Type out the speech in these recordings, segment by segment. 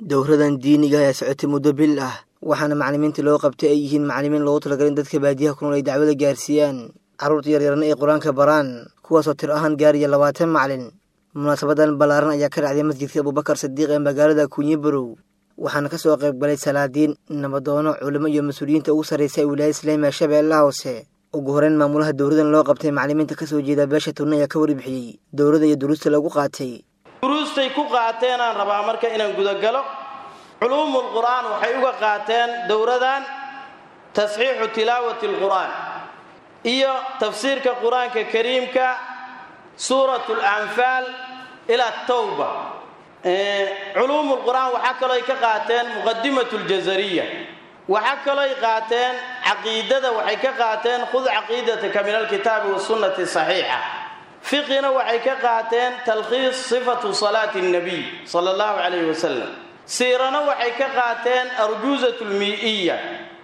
dowradan diiniga ayaa socotay muddo bil ah waxaana macalimiinta loo qabtay ay yihiin macalimiin loogu talagalay in dadka baadiyaha ku nool ay dacwada gaarsiiyaan carruurta yaryarna ay qur-aanka baraan kuwaasoo tir ahaan gaaraya labaatan macalin munaasabadan ballaaran ayaa ka dhacday masjidka abubakar sadiiq ee magaalada kunyi barow waxaana ka soo qayb galay salaadiin nabadoono culimo iyo mas-uuliyiinta ugu sarraysa ee wilaayada islaamiga shabeellaha hoose ugu horeyn maamulaha dowradan loo qabtay macalimiinta kasoo jeeda beesha tunne ayaa ka warbixiyey dowladda iyo duruusta lagu qaatay duruustay ku qaateenaan rabaa marka inaan gudagalo culuumul qur'aan waxay uga qaateen dowradan tasxiixu tilaawati alqur'aan iyo tafsiirka qur-aanka kariimka suurat alanfaal ila atawba culuumul qur'aan waxaa kalooy ka qaateen muqadimatu ljazariya waxaa kalooy qaateen caqiidada waxay ka qaateen khud caqiidataka min alkitaabi wasunnati saxiixa fiqina waxay ka qaateen talkhiis sifatu salaati nabiy sala allahu calayhi wasalam siirana waxay ka qaateen arjuuzat lmii'iya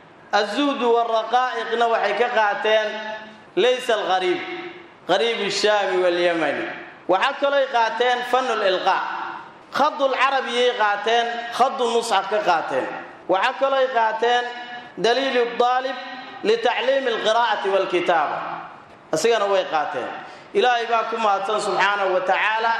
azuhdu waraqaa'iqna waxay ka qaateen laysa alqariib qariib shaami walyamani waxaa kalooy qaateen fanu lilqaa khadul carabiyay qaateen khadu musxaf ka qaateen waxaa kalooy qaateen daliilu daalib litacliimi alqiraa'ati walkitaaba isigana way qaateen ilaahay baa ku mahadsan subxaanahu wa tacaala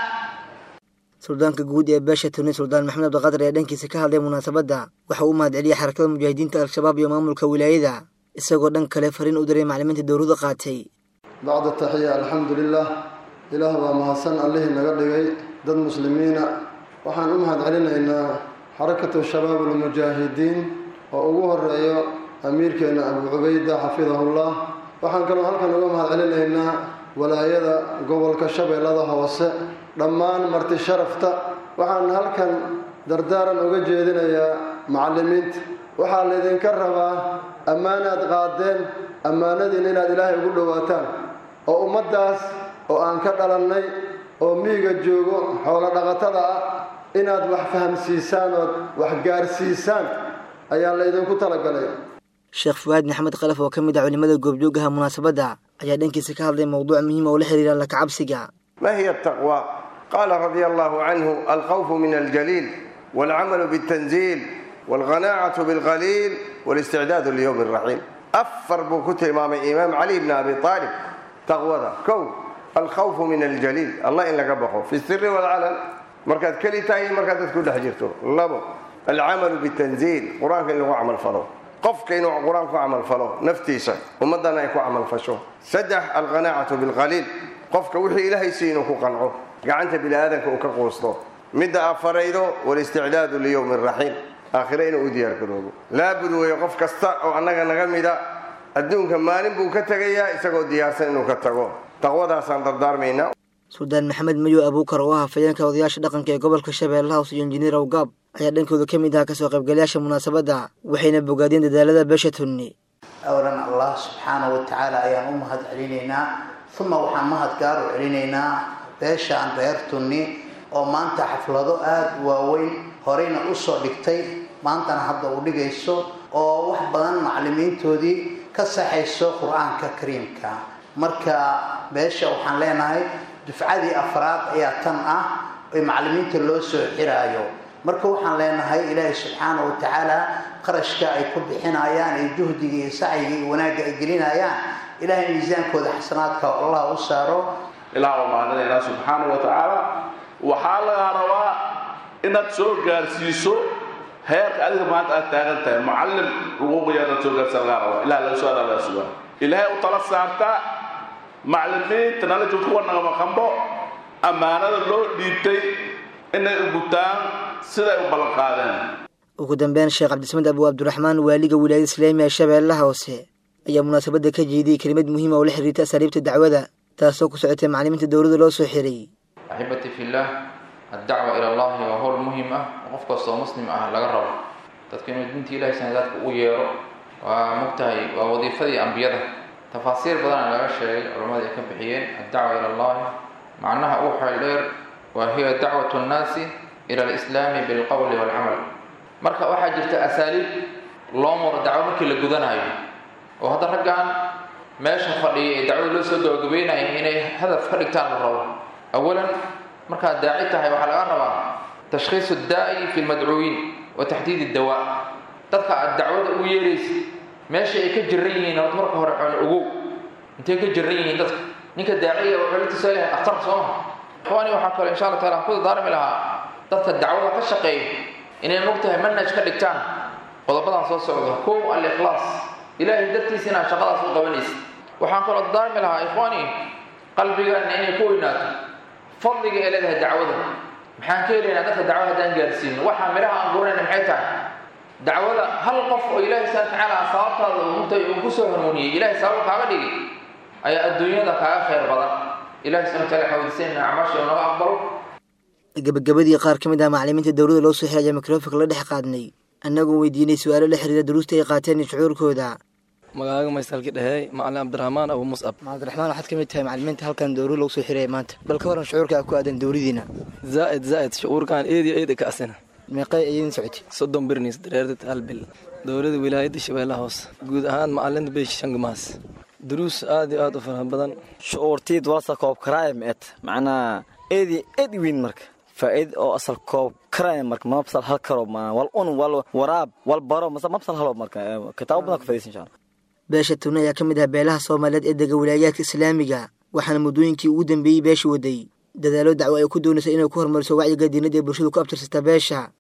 suldaanka guud ee beesha tuni suldaan maxamed abdiqadar ee dhankiisa ka hadlay munaasabadda waxa uu mahad celiyay xarakada mujaahidiinta al-shabaab iyo maamulka wilaayada isagoo dhan kale fariin u diray macalimiinta dowlada qaatay bacda taxiya alxamdu lilah ilaah baa mahadsan allihii naga dhigay dad muslimiina waxaan u mahad celinaynaa xarakatu shabaab almujaahidiin oo ugu horeeyo amiirkeena abu cubayda xafidahullah waxaan kaloo halkan uga mahad celinaynaa walaayada gobolka shabeellada hoose dhammaan marti sharafta waxaan halkan dardaaran uga jeedinayaa macallimiinta waxaa laydinka rabaa ammaanaad qaadeen ammaanadiina inaad ilaahay ugu dhowaataan oo ummaddaas oo aan ka dhalannay oo miiga joogo xoolo dhaqatada ah inaad wax fahamsiisaan ood wax gaarsiisaan ayaa laydinku talagalay sheekh fuwaad maxamed khalaf oo ka mid ah culimada goobjoogaha munaasabadda ayaa dhankiisa ka hadlay mowduuc muhiim oo la xiriira alla kacabsiga ما هي التقوى قال رضي الله عنه الخوف من الجليل والعمل بالتنزيل والغناعة بالقليل والاستعداد ليوم الرحيم أفر بكت إمام إمام علي بن أبي طالب تقوى كو الخوف من الجليل الله إن لك في السر والعلن مركز كلي تاي مركز كل حجرته لبو العمل بالتنزيل قرآن اللي هو عمل فلو قفك إنه قرآن كو عمل فلو نفتيسا ومدنا يكو عمل فشو سدح القناعة بالقليل qofka wixii ilaahay si inuu ku qanco gacanta biniaadanka uu ka quusto midda afaraydo walisticdaadu liyowmi raxiim aakhire inuu u diyaargaroobo laabud weeye qof kasta oo annaga naga mida adduunka maalin buu ka tegayaa isagoo diyaarsan inuu ka tago taqwadaasaan dardaarmaynaa suldaan maxamed mayo abuukar oo ah hafayeenka odayaasha dhaqanka ee gobolka shabeellaha hoose iyo injineer awgaab ayaa dhankooda ka mid ah kasoo qaybgalayaasha munaasabadda waxayna bogaadeen dadaalada beesha tunni awlan allah subxaanahu wa tacaala ayaan u mahad celinaynaa uma waxaan mahad gaar u celinaynaa beeshaan reer tunni oo maanta xaflado aada u waaweyn horeyna usoo dhigtay maantana hadda u dhigayso oo wax badan macallimiintoodii ka saxayso qur-aanka kariimka marka beesha waxaan leenahay dufcadii afraad ayaa tan ah ee macallimiinta loo soo xiraayo marka waxaan leenahay ilaahay subxaana wa tacaala qarashka ay ku bixinayaan iyo juhdiga iyo sacyiga iyo wanaagga ay gelinayaan ilaahay miisaankooda xasanaadka allah u saaro ilaah waa mahadinaynaa subxaana wa tacaala waxaa lagaa rabaa inaad soo gaarsiiso heerka adiga maanta aad taagan tahay macallim xuquuqiya inaad soo gaarsiisa lagaa rabaa ilaah laga soo laga sugaa ilaahay u tala saartaa macallimiinta nala joogta kuwa nagama qambo ammaanada loo dhiibtay inay u gutaan siday u ballan qaadeen ugu dambeyn sheekh cabdisamed abu abdiraxmaan waaliga wilaayada islaamiga ee shabeellaha hoose ayaa munaasabadda ka jeediyey kelimad muhiima oo la xiriirta asaaliibta dacwada taasoo ku socotay macallimiinta dowladda loo soo xiray axibati fillah addacwa ila allahi waa howl muhiim ah oo qof kastoo muslim ah laga rabo dadka inuu diinta ilahay sanadaadka u yeero waa mogtahay waa wadiifadii ambiyada tafaasiir badana laga sheegay culammada ay ka bixiyeen addacwa ila allahi macnaha uu xeel dheer waa hiya dacwatu nnaasi ila alislaami bilqowli waalcamal marka waxaa jirta asaaliib loo muro dacwo markii la gudanayo oo hadda raggan meesha fadhiya ee dacwada loo soo gabagabeynaya inay hadaf ka dhigtaan la rabo awalan markaad daaci tahay waxaa laga rabaa tashkhiisu daa'i fi lmadcuuyiin wa taxdiid iddawaa dadka aad dacwada u yeeraysa meesha ay ka jiran yihiin horta marka hore xoon ogow intay ka jiran yihiin dadka ninka daaciya wuxuu la tusaa yahay akhtar soo maha ikhwaani waxaa kaloo insha allah taala aan ku dardaarmi lahaa dadka dacwada ka shaqeeya inay mogtahay manhaj ka dhigtaan qodobadan soo socda kow al-ikhlaas ilaahay dartiisa inaad shaqadaas u qabanaysa waxaan kaloo dardaarmi lahaa ikhwaani qalbigaana inay ku weynaato fadliga ee leedahay dacwada maxaan ka helaynaa dadka dacwada haddaan gaarsiino waxaa midhaha aan guranayna maxay tahay dacwada hal qof oo ilaahay subhana tacaala sababtaada untay uu ku soo hanuuniyey ilaahay sabab kaaga dhigay ayaa adduunyada kaaga khayr badan ilahay subhana taala xawdisanna acmaasha naga aqbalo gabagabadii qaar ka mid ah macallimiinta dowladda loo soo xiray ayaa mikrofonka la dhex qaadnay annagoo weydiinay su-aalo la xiriira duruusta ay qaateen iyo shucuurkooda magaaga maysaalki dhehey macalin cabdiraxmaan abu muscab cabdiraxmaan waxaad ka mid tahay macallimiinta halkan dowlad lagu soo xiraya maanta bal ka waran shucuurka ku aadan dowladiina zaa'id zaa'id shucuurkan eediyo eedi ka asina meeqay ayadin socotay soddon birniis dareerdad hal bil dowladda wilaayadda shabeellaha hoose guud ahaan macalinta beesh shangamaas duruus aad iyo aad u faraha badan shucuurtiid walsa koob karaaya meet macnaa eedi eedi weyn marka faa'iid oo asal koob karaaya marka mabsal hal karo wal un wal waraab wal baro mabsal halo marka kitaabo badan ku fadhiisan insha allah beesha tubne ayaa ka mid ah beelaha soomaaliyeed ee dega wilaayaadka islaamiga waxaana muddooyinkii ugu dambeeyey beesha waday dadaalo dacwo ay ku doonaysa inay ku horumariso wacyiga diinada ee bulshadu ku abtirsata beesha